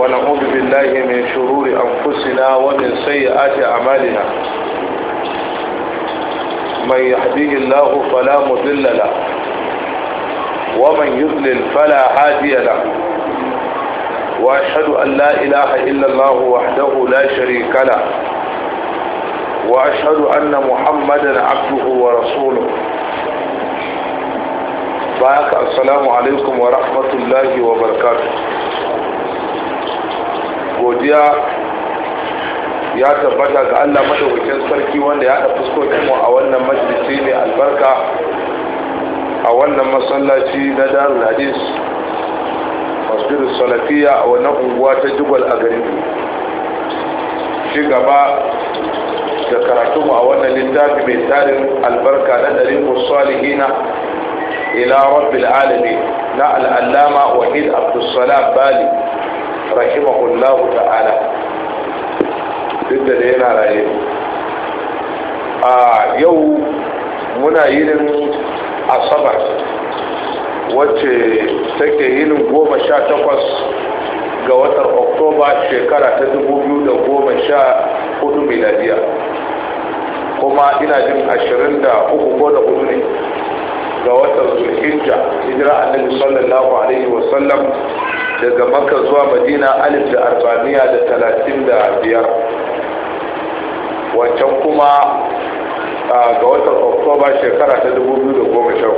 ونعوذ بالله من شرور أنفسنا ومن سيئات أعمالنا من يهديه الله فلا مضل له ومن يضلل فلا هادي له وأشهد أن لا إله إلا الله وحده لا شريك له وأشهد أن محمدا عبده ورسوله بارك السلام عليكم ورحمة الله وبركاته godiya ya tabbata ga Allah madaukakin sarki wanda ya haɗa fuskokin mu a wannan majalisi mai albarka a wannan masallaci na darul hadis masjidus salafiya a wannan unguwa ta jubal a garin shi gaba da karatu a wannan littafi mai tarin albarka na ɗarin salihina ila rabbil alamin na al'allama wahid abdulsalam bali rahimahullahu ta'ala duk da da yana raye a yau muna yinin asabar wacce take yinin goma sha takwas ga watan oktoba shekara ta dubu biyu da goma sha hudu miladiya kuma ina jin ashirin da uku ko da hudu ne ga watan zulhijja hijira annabi sallallahu alaihi wasallam daga makka zuwa madina alif da arba'amiya da talatin da biyar wancan kuma ga watan oktoba shekara ta dubu biyu da goma sha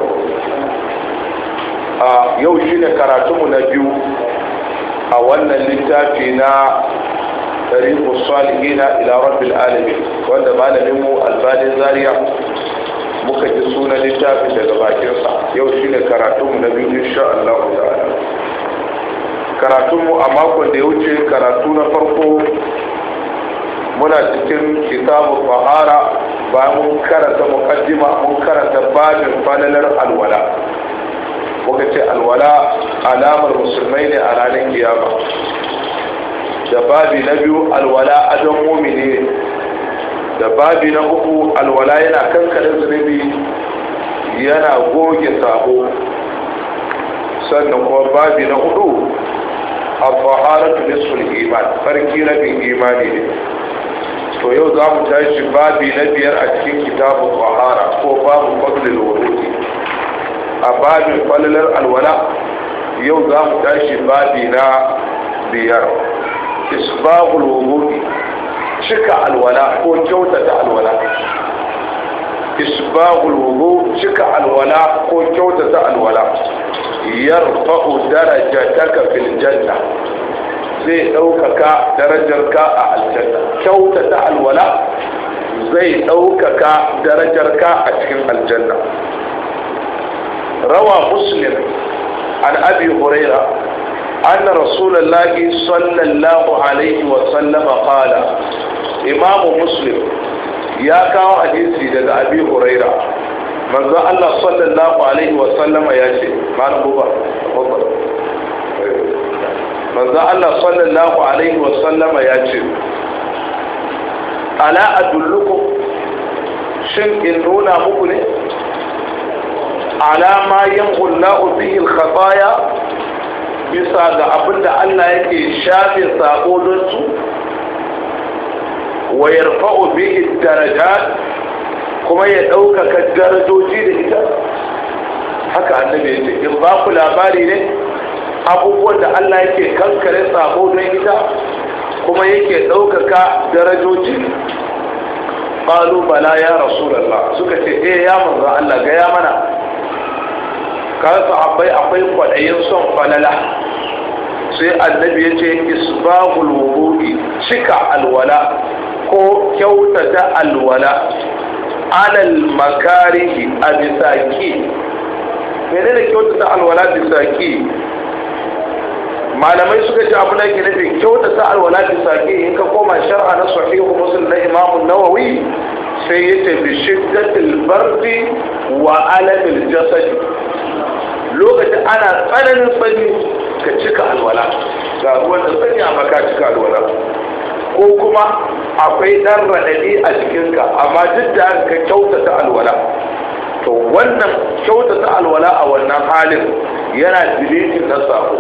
hudu yau shine karatunmu na biyu a wannan littafi na tarihu salihina ila rabbil alamin wanda malamin mu albanin zaria muka ji sunan littafin daga bakinsa yau shine karatunmu na biyu insha Allah ta'ala karatunmu a makon da ya wuce karatu na farko muna cikin kitabu fahara bayan mun karanta mukaddima mun karanta babin falalar alwala muka ce alwala alamar musulmai ne a ranar kiyama da babi na biyu alwala adon mumini ne da babi na uku alwala yana kankanin zunubi yana goge sabo sannan kuma babi na hudu al-faharatu nisful iman farki rabin imani ne to yau za mu tashi babi na biyar a cikin kitabun fahara ko babu fadlil wudu'i a babin falalar alwala yau za mu tashi babi na biyar isbahul wudu'i cika alwala ko kyautata alwala isbahul wudu cika alwala ko kyautata alwala yarfa'u darajataka fil janna zai ɗaukaka darajarka a aljanna kyautata alwala zai ɗaukaka darajarka a cikin aljanna rawa muslim an abi huraira أن رسول الله صلى الله عليه وسلم قال إمام مسلم يا كاو حديثي لدى أبي هريرة من ذا الله صلى الله عليه وسلم يا شيء ما نبوبة تفضل من ذا الله صلى الله عليه وسلم يا شيء ألا أدلكم شن إن نونا مكني على ما يمحو الله به الخطايا bisa ga abin da Allah yake shafe sako don su wa yarfa'u bihi darajat kuma ya ɗaukaka darajoji da ita haka annabi ya ce in ba ku labari ne abubuwan da Allah yake kankare sako don ita kuma yake ɗaukaka darajoji qalu bala ya rasulullah suka ce eh ya manzo Allah ga ya mana kawai sahabbai akwai kwaɗayin son falala sai annabi ya ce isbahul wudu'i cika alwala ko kyautata alwala alal makarihi a bisa ki mene da kyautata alwala bisa ki malamai suka ce abu da ke nufi kyautata alwala bisa ki in ka koma shar'a na sahihu muslim na imamun nawawi sai ya ce bi shiddatil bardi wa alamil jasadi lokacin ana tsananin sanyi ka cika alwala ga ruwan da sanyi amma ka cika alwala ko kuma akwai ɗan raɗaɗi a jikinka amma duk da ka kyautata alwala to wannan kyautata alwala a wannan halin yana dilitin na sako